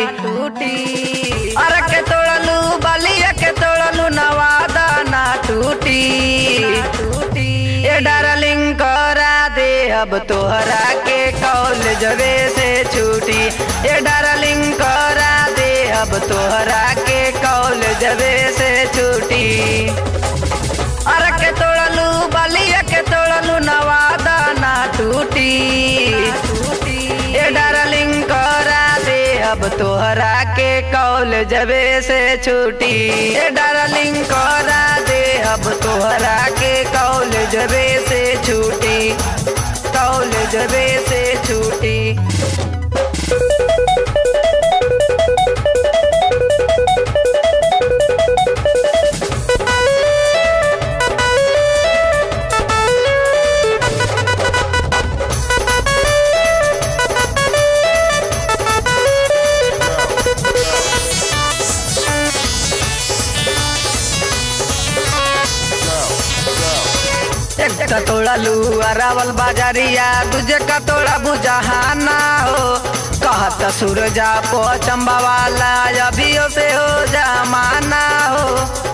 टूटी अरे के तोड़लू बलिया के तोड़लू नवादा ना टूटी टूटी ये डार्लिंग करा दे अब तोहरा के कॉलेजवे से छूटी ये डार्लिंग करा दे अब तोहरा के कॉलेजवे से छूटी अरे के तोड़लू बलिया के तोड़लू नवादा ना टूटी ये डार्लिंग करा दे अब तोहरा के कॉलेजवे से छूटी ये डार्लिंग करा दे अब तोहरा के कॉलेजवे से छूटी कॉलेजवे से छूटी एक का तोड़ा लू अरावल बाजारिया तुझे का तोड़ा बुझाना हो कहत सूरजा पो चंबा वाला अभियो से हो जमाना हो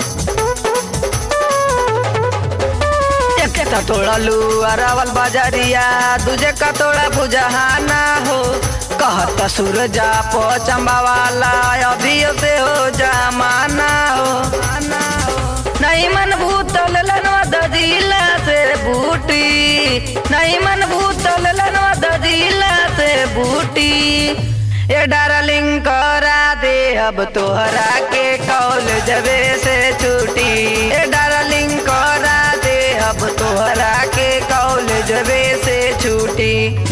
एक का तोड़ा लू अरावल बाजारिया तुझे का तोड़ा बुझाना हो कहत सूरजा पो चंबा वाला अभियो से हो जमाना हो नहीं मन भूतल लनवा दजिला से बूटी नहीं मन भूतल लनवा दजिला से बूटी ये डार्लिंग करा दे अब तोहरा के कॉलेजवे से छूटी ये डार्लिंग करा दे अब तोहरा के कॉलेजवे से छूटी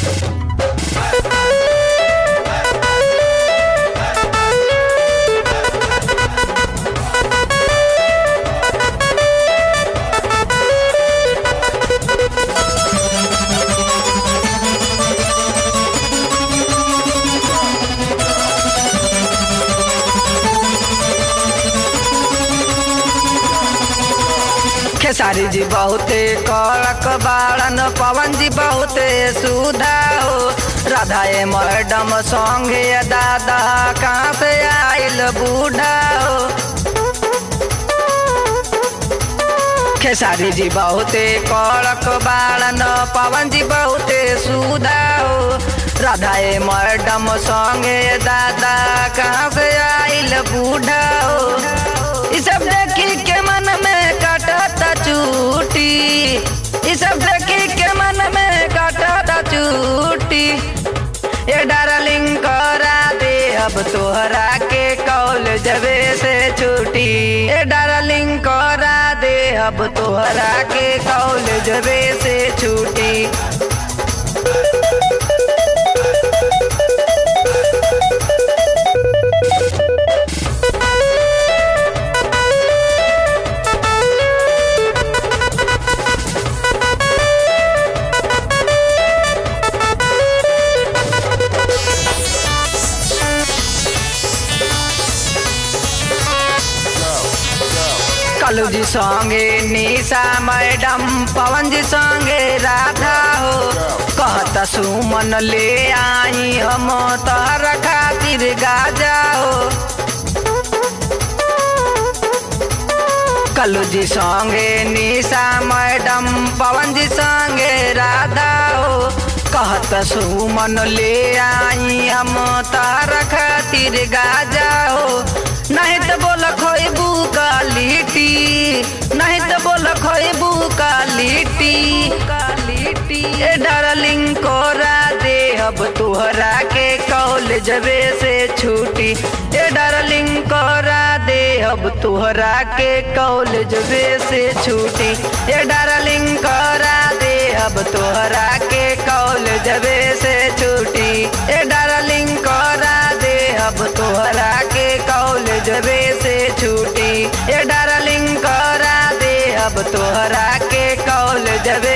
खेसारी जी बहुते कड़क बाड़न पवन जी बहुते सुधा हो राधा ए मैडम संगे दादा कहाँ से आइल बूढ़ा हो खेसारी जी बहुते कड़क बाड़न पवन जी बहुते सुधा हो राधा ए मैडम संगे दादा कहाँ से आइल बूढ़ा हो ई सब देखी के मन में काटता चूटी ई सब देखी के मन में काटता चूटी ये डार्लिंग करा दे अब तोहरा के कॉलेजवे से छूटी ये डार्लिंग करा दे अब तोहरा के कॉलेजवे से छूटी कलू जी संगे निशा मैडम पवन जी संगे राधा हो कहता सुमन ले आई हम तहरा खातिर गाजा हो कलू जी संगे निशा मैडम पवन जी संगे राधा हो कहत सुमन ले आई हम तारा खातिर गाजा हो नहीं तो बोल खोबू का लिट्टी नहीं तो बोल खोबू का लिट्टी लिट्टी ए डार्लिंग कोरा दे अब तुहरा के कॉलेजवे से छूटी ए डार्लिंग कोरा दे अब तुहरा के कॉलेजवे से छूटी ए डार्लिंग कोरा दे अब तुहरा के कॉलेजवे से छूटी ए डार्लिंग कोरा दे अब तुहरा के कॉलेजवे से छूटी ए डार्लिंग करा दे अब तोहरा के कॉलेजवे